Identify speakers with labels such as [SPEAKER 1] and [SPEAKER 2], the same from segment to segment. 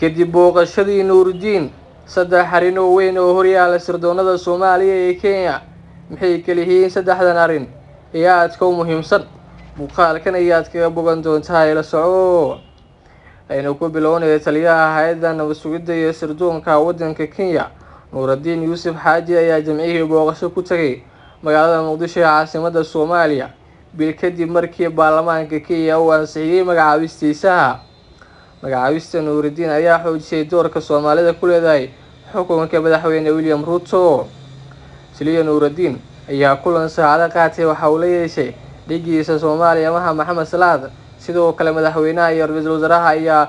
[SPEAKER 1] kadib booqashadii nuuridiin saddex arrin oo weyn oo horyaala sirdoonada soomaaliya ee kenya maxay kaliyihiin saddexdan arrin ee aadka u muhiimsan muuqaalkan ayaad kaga bogan doontaa ila soco aynu ku bilownaya taliyaha hay-adda nabad sugidda iyo sirdoonka waddanka kenya nuuradiin yuusuf xaaji ayaa jamcihii booqasho ku tagay magaalada muqdisho ee caasimada soomaaliya bil kadib markii baarlamaanka kenya uu ansixiyey magacaabistiisaha magacaabista nuuridiin ayaa xoojisay doorka soomaalida ku leedahay xukunka madaxweyne william ruto taliya nuuridiin ayaa kulan saacado qaatay waxa uu la yeeshay dhigiisa soomaaliya maha maxamed salaad sidoo kale madaxweynaha iyo ra-iisul wasaaraha ayaa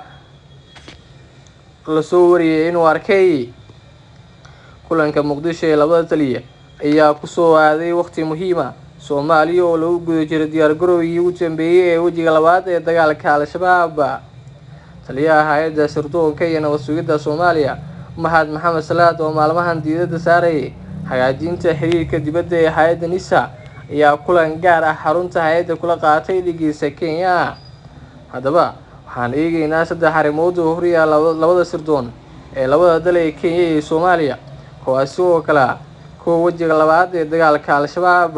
[SPEAKER 1] lasoo wariyay inuu arkay kulanka muqdisho ee labada taliya ayaa kusoo aaday waqti muhiima soomaaliya oo lagu guda jiro diyaargarowgii ugu dambeeyey ee wejiga labaad ee dagaalka al-shabaab taliyaha hay-adda sirdoonka iyo nabad sugidda soomaaliya mahad maxamed salaad oo maalmahan diidada saarayay hagaajinta xiriirka dibadda ee hay-adda nisa ayaa kulan gaar ah xarunta hay-adda kula qaatay dhigiisa kenya haddaba waxaan eegeynaa saddex arrimood oo horyaala labada sirdoon ee labada dal ee kenya iyo soomaaliya kuwaasi oo kale ah kuwa wejiga labaad ee dagaalka al-shabaab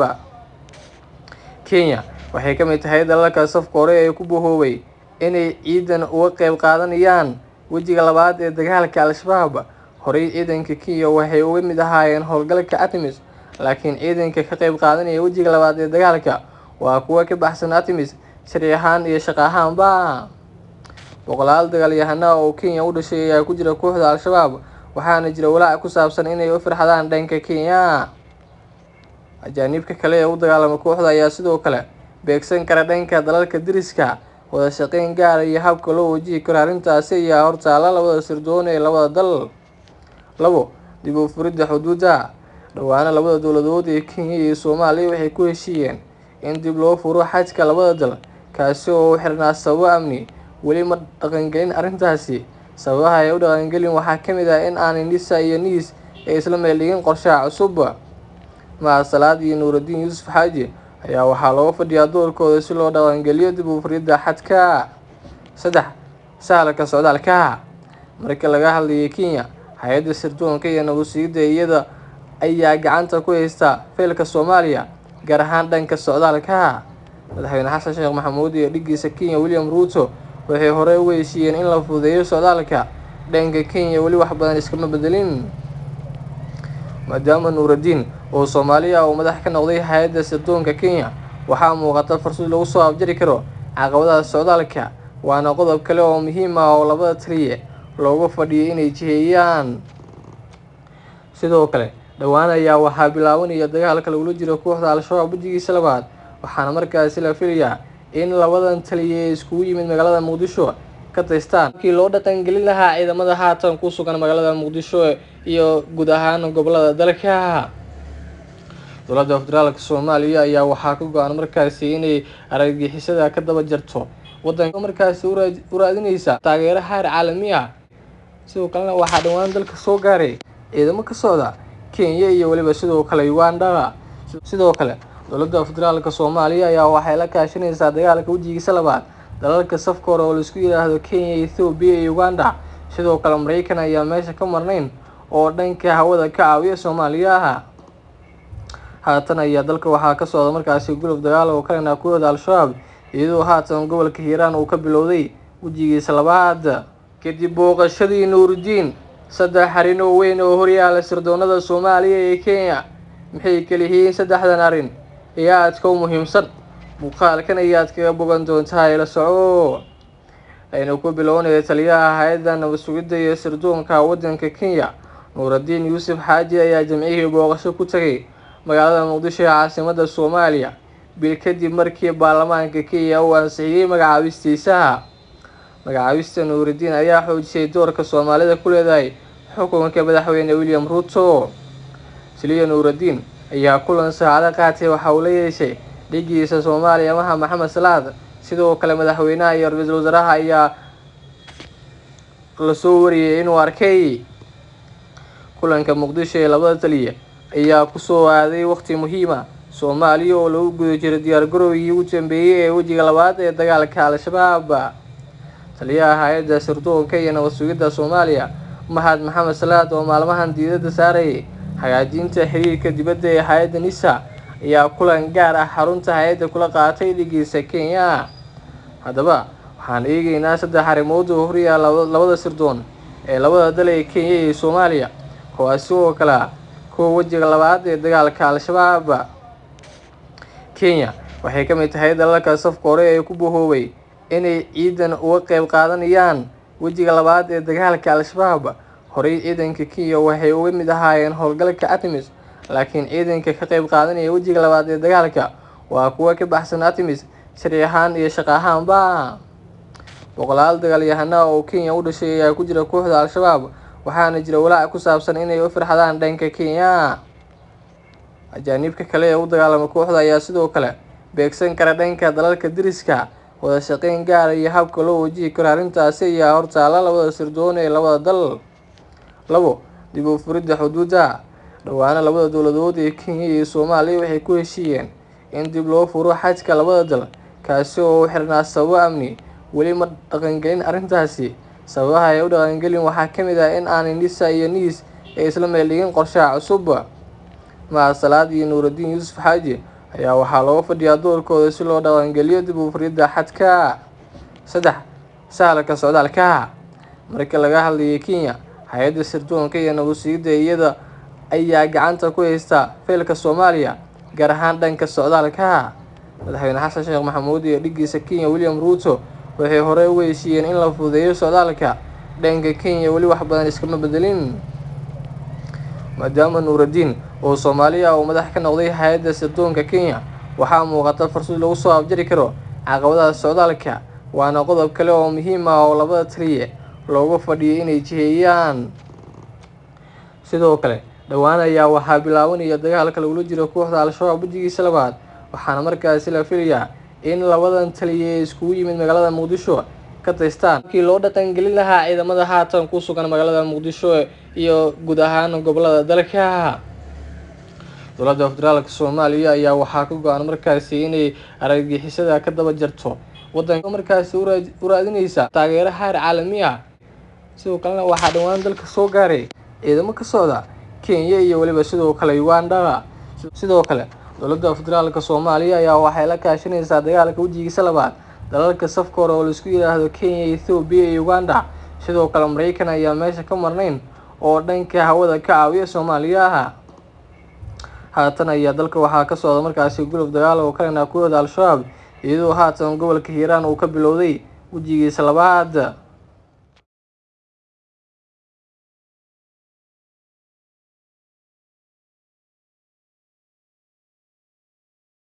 [SPEAKER 1] kenya waxay ka mid tahay dalalka safka hore ee ku bahoobay inay ciidan uga qeyb qaadanayaan wejiga labaad ee dagaalka al-shabaab horey ciidanka kenya waxay uga mid ahaayeen howlgalka artemis laakiin ciidanka ka qeyb qaadanaya wejiga labaad ee dagaalka waa kuwa ka baxsan artemis sharci ahaan iyo shaqo ahaanba boqolaal dagaalyahana oo kenya u dhashay ayaa ku jira kooxda al-shabaab waxaana jira walaac ku saabsan inay u firxadaan dhanka kenya ajaaniibka kale ee u dagaalama kooxda ayaa sidoo kale beegsan kara dhanka dalalka deriska wada shaqeyn gaara iyo habka loo wajihi karo arrintaasi ayaa hortaala labada sirdoon ee labada dal labo dib u furidda xuduudda dhowaana labada dowladood ee kenya iyo soomaaliya waxay ku heshiiyeen in dib loo furo xajka labada dal kaasi oo u xirnaa sababo amni weli ma dhaqangelin arrintaasi sababaha ay u dhaqangelin waxaa ka mid ah in aanay nisa iyo niis ay isla meeldhigin qorshaha cusub mahad salaad iyo nuuridiin yuusuf xaaji ayaa waxaa looga fadhiyaa doorkooda si loo dhaqangeliyo dib u furidda xadka saddex sahalka socdaalka marka laga hadlayay kenya hay-adda sirdoonka iyo nabad sugidda iyada ayaa gacanta ku haysta feelka soomaaliya gaar ahaan dhanka socdaalka madaxweyne xasan sheekh maxamuud iyo dhigiisa kenya william ruto waxay horey uga heshiiyeen in la fududeeyo socdaalka dhanka kenya weli wax badan iskama bedelin maadaama nuuridiin oo soomaaliya uu madax ka noqday hay-adda sirdoonka kenya waxaa muuqata fursad lagu soo abjari karo caqabadaha socdaalka waana qodob kale oo muhiim ah oo labada taliye looga fadhiyay inay jiheeyaan sidoo kale dhowaan ayaa waxaa bilaabanaya dagaalka lagula jiro kooxda al-shabaab wejigiisa labaad waxaana markaasi la filayaa in labadan taliye ee iskugu yimid magaalada muqdisho ka taystaan markii loo dhaqangelin lahaa ciidamada haatan ku sugan magaalada muqdisho iyo guud ahaan gobolada dalka dowladda federaalka soomaaliya ayaa waxaa ka go-an markaasi inay argagixisada ka daba jarto wadanka markaasi u raadineysa taageero xaar caalami ah sidoo kalena waxaa dhowaan dalka soo gaaray ciidamo ka socda kenya iyo weliba sidoo kale uganda sidoo kale dowladda federaalka soomaaliya ayaa waxay la kaashanaysaa dagaalka wejigiisa labaad dalalka safka hore oo laisku yidhaahdo kenya ethoobiya iyo uganda sidoo kale mareykan ayaa meesha ka marnayn oo dhanka hawada ka caawiya soomaaliya haatan ayaa dalka waxaa ka socda markaasi gulub dagaal oo kalena kooxda al-shabaab iyadoo haatan gobolka hiiraan uu ka bilowday wejigiisa labaad kadib booqashadii nuuridiin saddex arrin oo weyn oo horyaala sirdoonada soomaaliya ee kenya maxay kaliyihiin saddexdan arrin ee aadka u muhiimsan muuqaalkan ayaad kaga bogan doontaa ila soco aynu ku bilownaya taliyaha hay-adda nabad sugidda iyo sirdoonka waddanka kenya nuuradiin yuusuf xaaji ayaa jamcihii booqasho ku tagay magaalada muqdisho ee caasimada soomaaliya bil kadib markii baarlamaanka kenya uu ansixiyey magacaabistiisaha magacaabista nuuridiin ayaa xoojisay doorka soomaalida ku leedahay xukunka madaxweyne william ruto taliya nuuridiin ayaa kulan saacado qaatay waxa uu la yeeshay dhigiisa soomaaliya maha maxamed salaad sidoo kale madaxweynaha iyo ra-iisul wasaaraha ayaa lasoo wariyay inuu arkay kulanka muqdisho ee labada taliya ayaa kusoo aaday waqti muhiima soomaaliya oo lagu guda jiro diyaargarowgii ugu dambeeyey ee wejiga labaad ee dagaalka al-shabaab taliyaha hay-adda sirdoonka iyo nabad sugidda soomaaliya mahad maxamed salaad oo maalmahan diiradda saarayay hagaajinta xiriirka dibadda ee hay-adda nisa ayaa kulan gaar ah xarunta hay-adda kula qaatay dhigiisa kenya haddaba waxaan eegeynaa saddex arrimood oo horyaa labada sirdoon ee labada dal ee kenya iyo soomaaliya kuwaasi oo kale ah kuwa wejiga labaad ee dagaalka al-shabaab kenya waxay ka mid tahay dalalka safka hore ee ku bahoobay inay ciidan uga qeyb qaadanayaan wejiga labaad ee dagaalka al-shabaab horey ciidanka kenya waxay uga mid ahaayeen howlgalka artemis laakiin ciidanka ka qeyb qaadanaya wejiga labaad ee dagaalka waa kuwa ka baxsan artemis sharci ahaan iyo shaqo ahaanba boqolaal dagaalyahana oo kenya u dhashay ayaa ku jira kooxda al-shabaab waxaana jira walaac ku saabsan inay u firxadaan dhanka kenya ajaaniibka kale ee u dagaalama kooxda ayaa sidoo kale beegsan kara dhanka dalalka deriska wada shaqeyn gaara iyo habka loo wajihi karo arrintaasi ayaa hortaala labada sirdoon ee labada dal labo dib u furidda xuduudda dhowaana labada dowladood ee kenya iyo soomaaliya waxay ku heshiiyeen in dib loo furo xajka labada dal kaasi oo u xirnaa sababo amni weli ma dhaqangelin arrintaasi sababaha ay u dhaqangelin waxaa ka mid ah in aanay nisa iyo niis ay isla meeldhigin qorshaha cusub mahad salaad iyo nuuraddiin yuusuf xaaji ayaa waxaa looga fadhiyaa doorkooda si loo dhaqangeliyo dib u furidda xadka saddex sahalka socdaalka marka laga hadlayay kenya hay-adda sirdoonka iyo nabadsugyidda iyada ayaa gacanta ku haysta feelka soomaaliya gaar ahaan dhanka socdaalka madaxweyne xasan sheekh maxamuud iyo dhigiisa kenya william ruuto waxay horey uga heshiiyeen in la fududeeyo socdaalka dhanka kenya weli wax badan iskama bedelin maadaama nuuraddiin oo soomaaliya uu madax ka noqday hay-adda sirdoonka kenya waxaa muuqata fursad lagu soo abjari karo caqabadaha socdaalka waana qodob kale oo muhiim ah oo labada taliye looga fadhiyay inay jiheeyaan sidoo kale dhowaan ayaa waxaa bilaabanaya dagaalka lagula jiro kooxda al-shabaab wejigiisa labaad waxaana markaasi la filayaa in labadan taliye ee iskugu yimid magaalada muqdisho ka taystaan markii loo dhaqangelin lahaa ciidamada haatan ku sugan magaalada muqdisho iyo guud ahaan gobolada dalka dowladda federaalka soomaaliya ayaa waxaa ka go-an markaasi inay argagixisada ka daba jarto wadanka markaasi u raadineysa taageero xaar caalami ah sidoo kalena waxaa dhowaan dalka soo gaaray ciidamo ka socda kenya iyo weliba sidoo kale uganda sidoo kale dowladda federaalka soomaaliya ayaa waxay la kaashanaysaa dagaalka wejigiisa labaad dalalka safka hore oo laisku yidhaahdo kenya ethoobiya iyo uganda sidoo kale mareykan ayaa meesha ka marnayn oo dhanka hawada ka caawiya soomaaliya haatan ayaa dalka waxaa ka socda markaasi gulub dagaal oo kalena kooxda al-shabaab iyadoo haatan gobolka hiiraan uu ka bilowday wejigiisa labaad